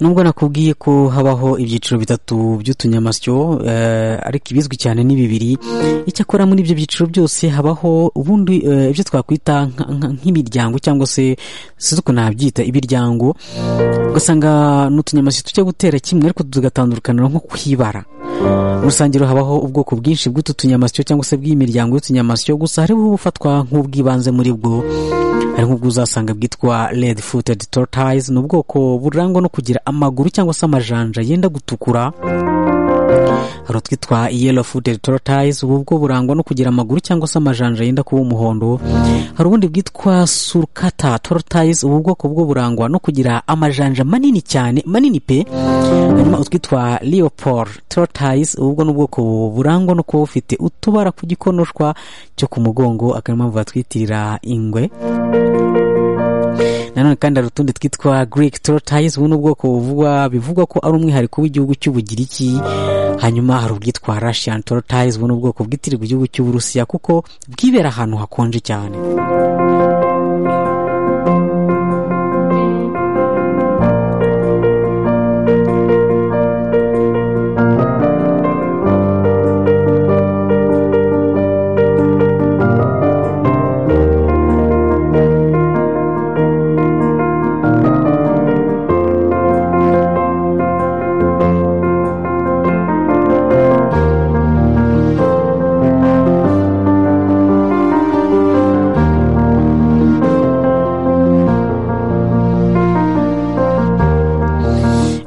nubwo nakubwiye ko habaho ibyiciro bitatu by'utunyamasyo eh, ariko ibizwi cyane ni bibiri icyakora muri ibyo byiciro byose habaho ubundi eh, ibyo twakwita nka- nka- nk'imiryango cyangwa se sinzi uko nabyita ibiryango ugasanga ni utunyamasyo tujya gutera kimwe ariko tugatandukanira nko kwibara muri rusange rero habaho ubwoko bwinshi bw'utu tunyamasyo cyangwa se bw'imiryango y'utunyamasyo gusa hariho ubufatwa nk'ubw'ibanze muri bwo hari nk'ubwo uzasanga bwitwa red footed tortoise ni ubwoko burangwa no kugira amaguru cyangwa se amajanja yenda gutukura hari utwitwa yellow food tortoise ubu bwo burangwa no kugira amaguru cyangwa se amajanja yenda kuba umuhondo hari ubundi bwitwa surukata tortoise ubu bwoko bwo burangwa no kugira amajanja manini cyane manini pe hanyuma utwitwa leopold tortoise ubu bwo ni ubwoko burangwa no kuba bufite utubara ku gikonoshwa cyo ku mugongo akaba ariyo mpamvu batwitirira ingwe nanone kandi hari utundi twitwa greek tortoise ubu ni ubwoko buvugwa bivugwa ko ari umwihariko w'igihugu cy'ubugiriki hanyuma hari ubwitwa russian tortoise ubu ni ubwoko bwitirirwa igihugu cy'uburusiya kuko bwibera ahantu hakonje cyane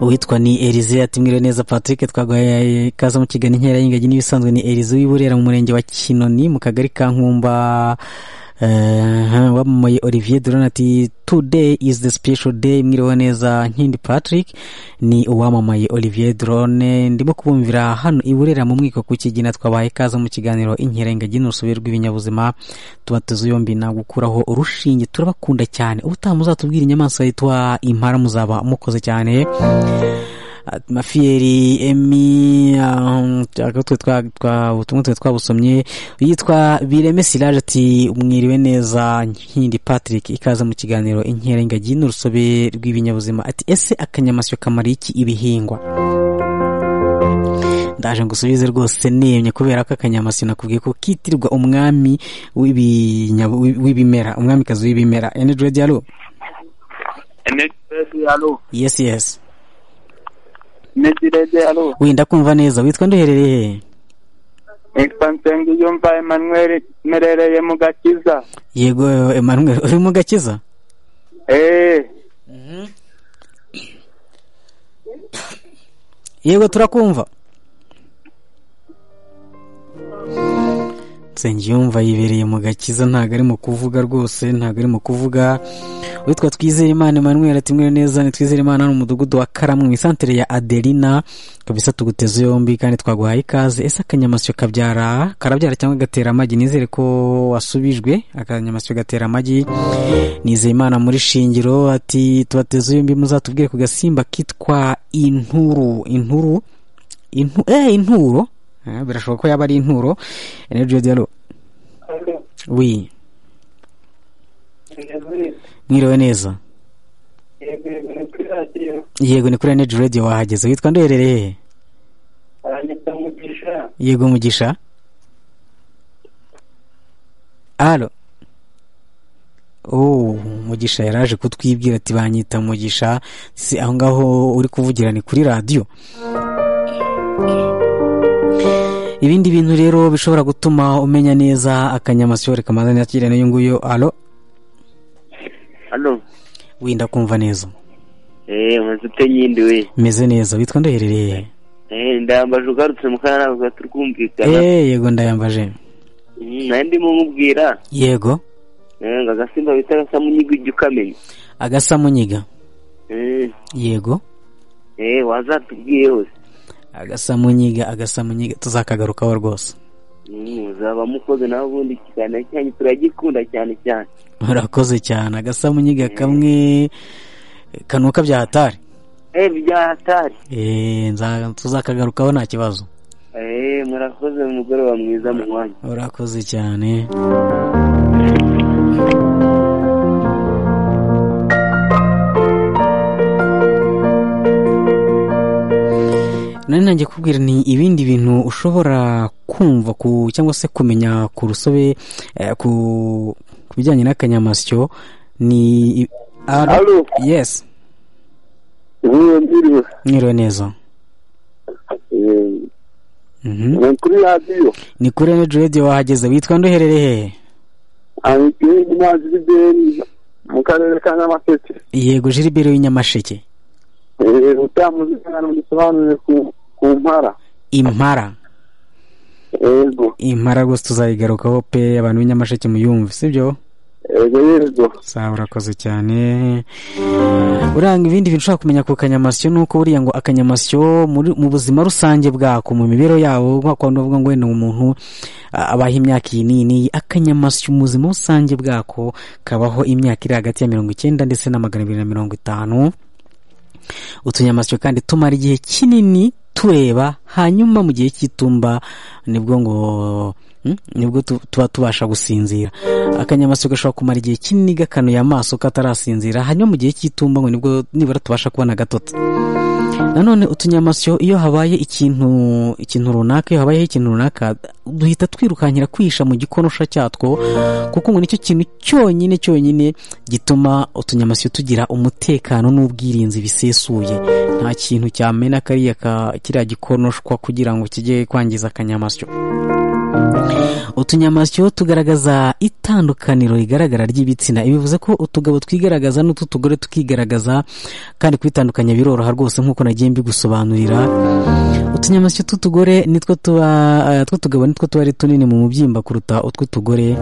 uwitwa ni erize atimwire neza patrick twaguhaye ikaze mu kiganiro inkera y'ingagi n'ibisanzwe ni erize w'iburera mu murenge wa kinoni mu kagari ka nkumba eh, wamumoye olivier duran ati today is the special day mwiriwe neza nkindi patrick ni uwamamaye olivier drone ndimo kubumvira hano iburera mu mwiko ku kigina twabaye ikaze mu kiganiro inkera ingagi n'urusobe rw'ibinyabuzima tuba tuzi yombi nagukuraho urushinge turabakunda cyane ubutaha muzatubwira inyamaswa yitwa impara muzaba mukoze cyane mafiyeri emi utumwe twe twabusomye yitwa bireme siraje ati mwiriwe neza nkindi patrick ikaze mu kiganiro inkera ingagi n'urusobe rw'ibinyabuzima ati ese akanyamasyo kamara iki ibihingwa ndaje ngusubize rwose nemye kubera ko akanyamasyo nakubwiye ko kitirwa umwami w'ibinya- w'ibimera umwamikazi w'ibimera energy radio alo enegirede alo yes yes enegirede alo wenda kumva neza witwa nduherereye he nitwa nsengiyumva emanuel merereye mu gakiza yego emanuel uri mu gakiza eee yego turakumva nsengiyumva yibereye mu gakiza ntabwo ari mu kuvuga rwose ntabwo ari mu kuvuga witwa twizeyimana emmanuel ati mwere neza ni twizeyimana hano mu mudugudu wa karamu mu isantere ya adelina kabisa tuguteze yombi kandi twaguhaye ikaze ese akanyamasyo kabyara karabyara cyangwa gatera amagi nizere ko wasubijwe akanyamasyo gatera amagi nizeyimana muri shingiro ati tubateze yombi muzatubwire ku gasimba kitwa inturu inturu intu eh inturo Eh, birashoboka ko yaba ari inturo energy dialo wi mwiriwe neza yego ni kuri energy radio wahageze witwa nduherereye he? yego mugisha alo oh mugisha yaraje kutwibwira ati banyita mugisha si aho ngaho uri kuvugira ni kuri radiyo ibindi bintu rero bishobora gutuma umenya neza akanyamasyo reka manza nakire n'uyu nguyu alo alo wenda kumva neza eee maze ute nyindi we meze neza witwa nduherereye eee ndayambaje ugarutse mu kanama tuba turi kumvikana eee yego ndayambaje Mm, nari ndimo nkubwira yego Eh, ngo agasimba bita agasamunyiga ujya ukamenya agasamunyiga Eh, yego eh, wazatubwiye hose agasamunyiga agasamunyiga tuzakagarukaho rwose Mm, muzaba mukoze nawe ubundi ikiganiro cyanyu turagikunda cyane cyane murakoze cyane agasamunyiga kamwe kanuka bya hatari Eh, bya hatari Eee, nza- tuzakagarukaho nta kibazo Eh, murakoze mugoroba mwiza mu mwanya urakoze cyane nari nanjye kubwira ni ibindi bintu ushobora kumva ku cyangwa se kumenya ku rusobe eh, ku ku bijyanye n'akanyamasyo ni i- Alo? Alo? yes nk'iyo ndiriwe mwiriwe neza Eh, Mhm. ni kuri radiyo ni kuri energy radio wahageze witwa nduherereye hehe aniteye imanzi z'ideni mu karere ka nyamasheke yego jiribere w'inyamasheke utamuzi kandi mugisobanurire ku- ku mpara impara yego impara rwose tuzayigarukaho pe abantu b'inyamasheke muyumve sibyo yego yego sawa urakoze cyane uranga ibindi bintu ushobora kumenya ku kanyamasyo ni uko buriya ngo akanyamasyo muri- mu buzima rusange bwako mu mibereho yabo nka kwa uvuga ngo wenda umuntu a- abaho imyaka iyi n'iyi n'iyi akanyamasyo mu buzima rusange bwako kabaho imyaka iri hagati ya mirongo icyenda ndetse na magana abiri na mirongo itanu utunyamasyo kandi tumara igihe kinini tureba hanyuma mu gihe cy'itumba nibwo ngo hmm, nibwo tu- tuba tubasha gusinzira akanyamasyo gashobora kumara igihe kinini gakanuye amaso katarasinzira hanyuma mu gihe cy'itumba ngo nibwo nibura tubasha kubona agatotsi nanone utunyamasyo iyo habaye ikintu ikintu runaka iyo habayeho ikintu runaka duhita twirukankira kwihisha mu gikonosha cyatwo kuko ngo nicyo kintu cyonyine cyonyine gituma utunyamasyo tugira umutekano n'ubwirinzi bisesuye nta kintu cyamena kariya ka kiriya gikonoshwa kugira ngo kijye kwangiza akanyamasyo utunyamasyo tugaragaza itandukaniro rigaragara ry'ibitsina ibi bivuze ko utugabo twigaragaza n'ututugore tukigaragaza kandi kubitandukanya biroroha rwose nk'uko nagiye mbigusobanurira utunyamasyo tw'utugore nitwo tuba eh, tw'utugabo nitwo tuba ari tunini mu mubyimba kuruta utw'utugore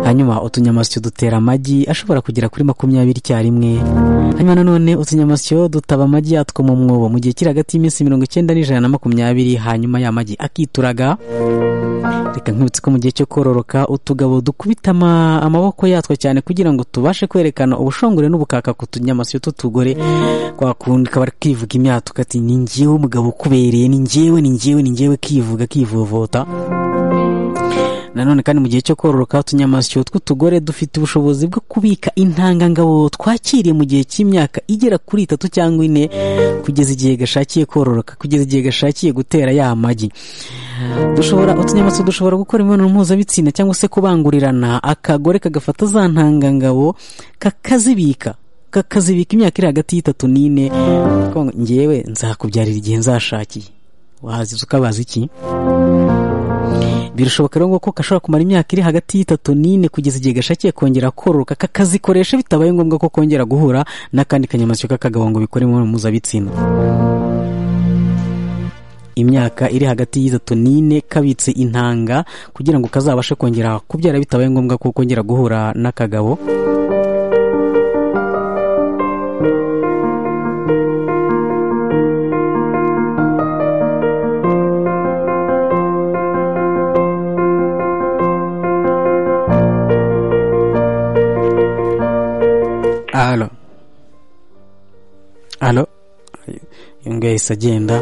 hanyuma utunyamasyo dutera amagi ashobora kugera kuri makumyabiri icyarimwe hanyuma nanone utunyamasyo dutaba amagi yatwo mu mwobo mu gihe kiri hagati y'iminsi mirongo icyenda n'ijana na makumyabiri hanyuma ya magi akituraga reka nkwibutse ko mu gihe cyo kororoka utugabo dukubita ama- amaboko yatwo cyane kugira ngo tubashe kwerekana ubushongore n'ubukaka ku tunyamasyo tw'utugore kwa kundi kaba kivuga imyatoka ati ni njyewe umugabo ukubereye ni njyewe ni njyewe ni njyewe kivuga kivovota nanone kandi mu gihe cyo kororoka utunyamasyo tw'utugore dufite ubushobozi bwo kubika intangangabo twakiriye mu gihe cy'imyaka igera kuri itatu cyangwa ine kugeza igihe gashakiye kororoka kugeza igihe gashakiye gutera ya magi dushobora utunyamasyo dushobora gukora imibonano mpuzabitsina cyangwa se kubangurirana akagore kagafata za ntangangabo kakazibika kakazibika imyaka iri hagati y'itatu n'ine kavuga ngo njyewe nzakubyarira igihe nzashakiye waziza ukabaza iki birashoboka rero ko gashobora kumara imyaka iri hagati y'itatu n'ine kugeza igihe gashakiye kongera kororoka kakazikoresha bitabaye ngombwa ko kongera guhura n'akandi kanyamasyo k'akagabo ngo bikore imibonano mpuzabitsina imyaka iri hagati y'itatu n'ine kabitse intanga kugira ngo kazabashe kongera kubyara bitabaye ngombwa ko kongera guhura n'akagabo alo alo uyu nguyu yahise agenda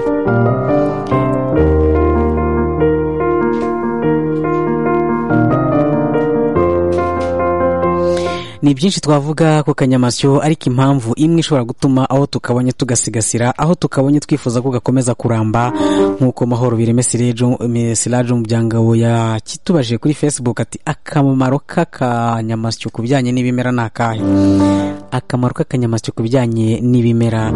ni byinshi twavuga ku kanyamasyo ariko impamvu imwe ishobora gutuma aho tukabonye tugasigasira aho tukabonye twifuza ko gakomeza kuramba nk'uko mahoro bireme Sirejo- Me- siraje umuryango yakitubajije kuri facebook ati akamaro k'akanyamasyo ku bijyanye n'ibimera ni akahe akamaro k'akanyamasyo ku bijyanye n'ibimera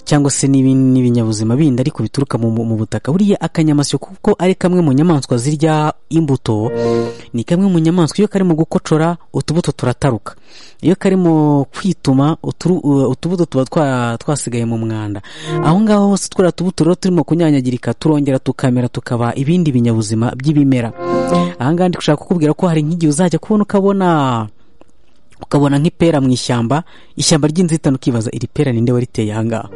cyangwa se n'ibi- n'ibinyabuzima bindi ariko bituruka mu, mu butaka buriya akanyamasyo kuko ari kamwe mu nyamaswa zirya imbuto ni kamwe mu nyamaswa iyo karimo gukocora utubuto turataruka iyo karimo kwituma uturu- uh, utubuto tuba twa- twasigaye mu mwanda aho ngaho hose turiya tubuto rero turimo kunyanyagirika turongera tukamera tukaba ibindi binyabuzima by'ibimera aha ngaha ndi gushaka kukubwira ko hari nk'igihe uzajya kubona ukabona ukabona nk'ipera mu ishyamba ishyamba ry'inzitane ukibaza iri pera ninde wariteye aha ngaha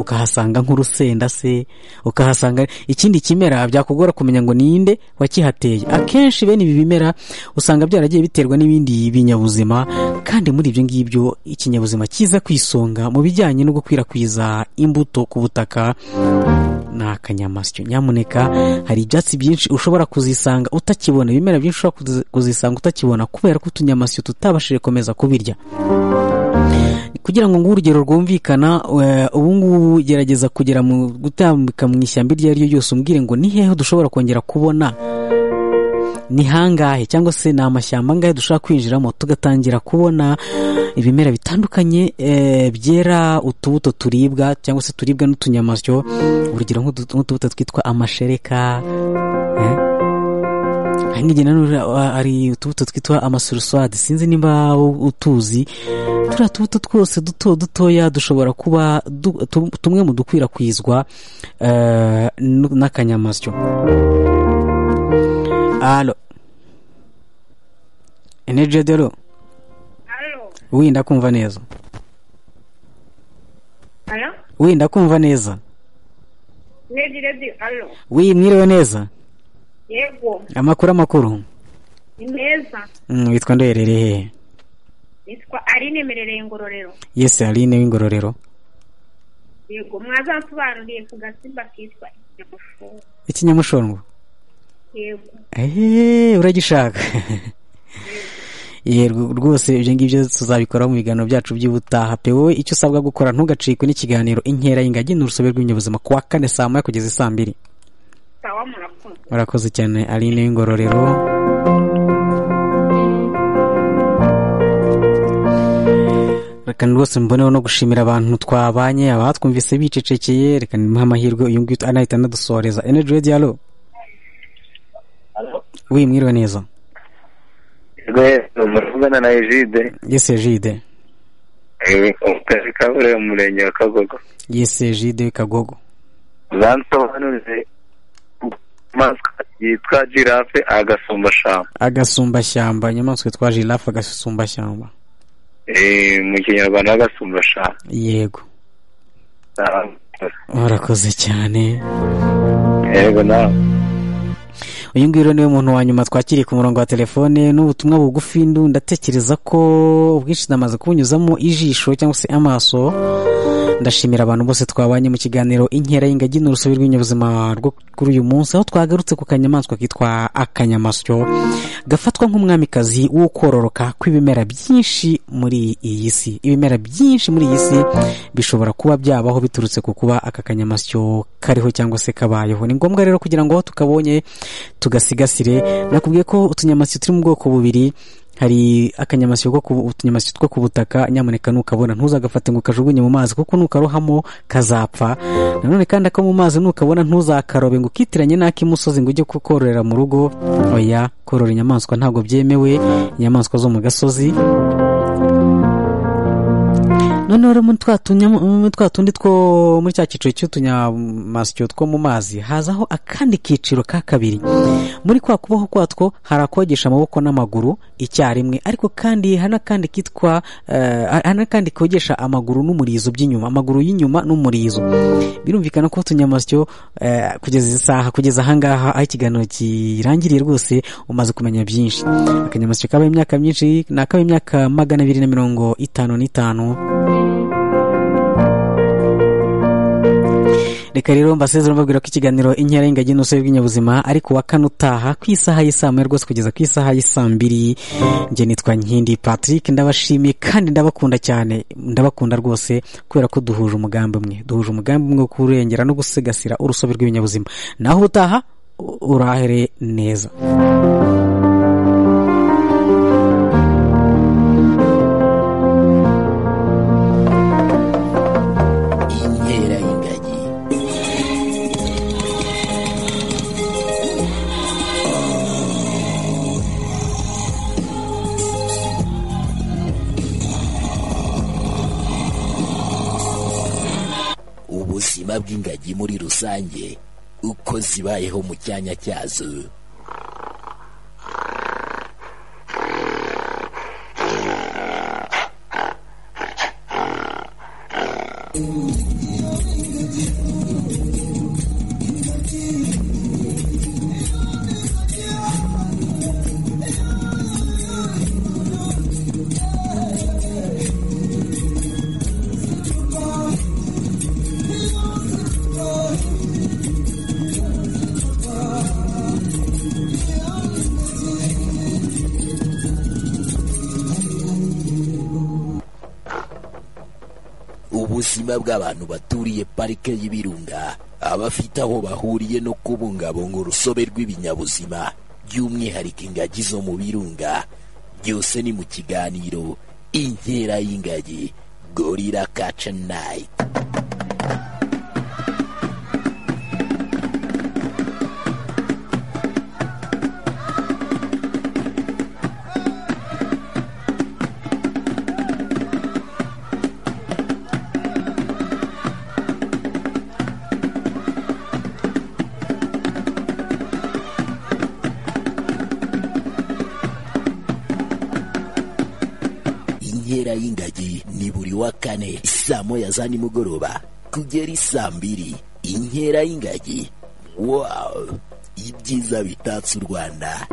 ukahasanga nk'urusenda se ukahasanga ikindi kimera byakugora kumenya ngo ninde wakihateye akenshi bene ibi bimera usanga byaragiye biterwa n'ibindi binyabuzima kandi muri ibyo ngibyo ikinyabuzima kiza ku isonga mu bijyanye no gukwirakwiza imbuto ku butaka ni akanyamasyo nyamuneka hari ibyatsi byinshi ushobora kuzisanga utakibona ibimera byinshi ushobora kuzi- kuzisanga utakibona kubera ko utunyamasyo tutabashije komeza kubirya kugira ngo nguhe urugero rwumvikana eh, ubu ngubu gerageza kugera mu gutambika mu ishyamba iryo ari ryo ryose umbwire ngo ni hehe dushobora kongera kubona ni hangahe cyangwa se ni amashyamba angahe dushobora kwinjiramo tugatangira kubona ibimera bitandukanye eh, byera utubuto turibwa cyangwa se turibwa n'utunyamasyo urugero nk'utu- nk'utubuto twitwa amashereka eh, nk'igihe nanone hari utubuto twitwa amasurusuwadi sinzi niba utuzi turiya tubuto twose duto dutoya dushobora kuba du- tu- tumwe mu dukwirakwizwa eh, nu- n'akanyamasyo alo enejodero wenda kumva neza Alo? wenda kumva neza Lady Lady, alo? wi mwiriwe neza Yego, amakuru amakuru ni meza. Mm, witwa ndoherere hehe Nitwa Aline Merereye Ngororero. yesi aline w'ingororero Yego, mwazansobanuriye ku gasimba kitwa inyamushumba. ikinyamushondwa Yego, ehehe uragishaka yego rwose ibyo ngibyo tuzabikora mu biganiro byacu by'ubutaha pe wowe icyo usabwa gukora ntugacikwe n'ikiganiro inkera y'ingagi ni urusobe rw'ibinyabuzima ku wa kane saa moya kugeza isaa mbiri sawa murakoze. murakoze cyane aline w'ingororero reka rwose mboneho no gushimira abantu twabanye abatwumvise bicecekeye reka nimuhe amahirwe uyu nguyu anahita anadusohoreza energy radio alo wi mwiriwe neza rwego muravugana na ejide yesi jide akazi kaburiwe mu murenge wa kagogo yesi jide kagogo zansobanurize inyamaswa yitwa jirafe agasumbashamba agasumbashyamba inyamaswa yitwa jirafe agasumbashyamba Eh, mu kinyarwanda agasumbashamba yego murakoze cyane yego nawe uyu nguyu rero niwe muntu wa nyuma twakiriye ku murongo wa telefone n'ubutumwa bugufi ndu ndatekereza ko ubwinshi namaze kubunyuzamo ijisho cyangwa se amaso ndashimira abantu bose twabanye mu kiganiro inkera y'ingagi ni urusobe rw'ibinyabuzima rwo kuri uyu munsi aho twagarutse ku kanyamaswa kitwa akanyamasyo gafatwa nk'umwamikazi wo kororoka kw'ibimera byinshi muri iyi si ibimera byinshi muri iyi si bishobora kuba byabaho biturutse ku kuba aka kanyamasyo kariho cyangwa se kabayeho ni ngombwa rero kugira ngo aho tukabonye tugasigasire nakubwiye ko utunyamasyo turi mu bwoko bubiri hari akanyamasyo ko ku utunyamasyo two ku butaka nyamuneka nukabona ntuzagafate ngo ukajugunye mu mazi kuko nukarohamo kazapfa nanone kandi ako mu mazi nukabona ntuzakarobe ngo ukitiranye n'ak'imusozi ngo ujye kukororera mu rugo oya korora inyamaswa ntabwo byemewe inyamaswa zo mu gasozi noneho rero muri twa tunyama- muri twa tundi two muri cya cyiciro cy'utunyamasyo two mu mazi hazaho akandi kiciro ka kabiri muri kwa kubaho kwatwo hari akogesha amaboko n'amaguru icyarimwe ariko kandi hari n'akandi kitwa eh, hari n'akandi kogesha amaguru n'umurizo by'inyuma amaguru y'inyuma n'umurizo birumvikana ko utunyamasyo eh, kugeza izi saha kugeza ahangaha aho ikiganiro kirangiriye rwose umaze kumenya byinshi akanyamasyo kaba imyaka myinshi ni akaba imyaka magana abiri na mirongo itanu n'itanu reka rero mbasezera mbabwira ko ikiganiro inkera y'ingagi n'urusobe rw'ibinyabuzima ariko wa kane utaha ku isaha y'isaa moya rwose kugeza ku isaha y'isaa mbiri njye nitwa nkindi patrick ndabashimiye kandi ndabakunda cyane ndabakunda rwose kubera ko duhuje umugambi umwe duhuje umugambi umwe wo kurengera no gusigasira urusobe rw'ibinyabuzima naho ubutaha u- urahere neza inkera y'ingagi ubuzima bw'ingagi muri rusange uko zibayeho mu cyanya cyazo ubuzima bw'abantu baturiye parike y'ibirunga abafite aho bahuriye no kubungabunga urusobe rw'ibinyabuzima by'umwihariko ingagi zo mu birunga byose ni mu kiganiro inkera y'ingagi gorira kaca nayiti kwezi ni buri wa kane saa moya za nimugoroba kugera isaa mbiri inkera y'ingagi wawu ibyiza bitatse u rwanda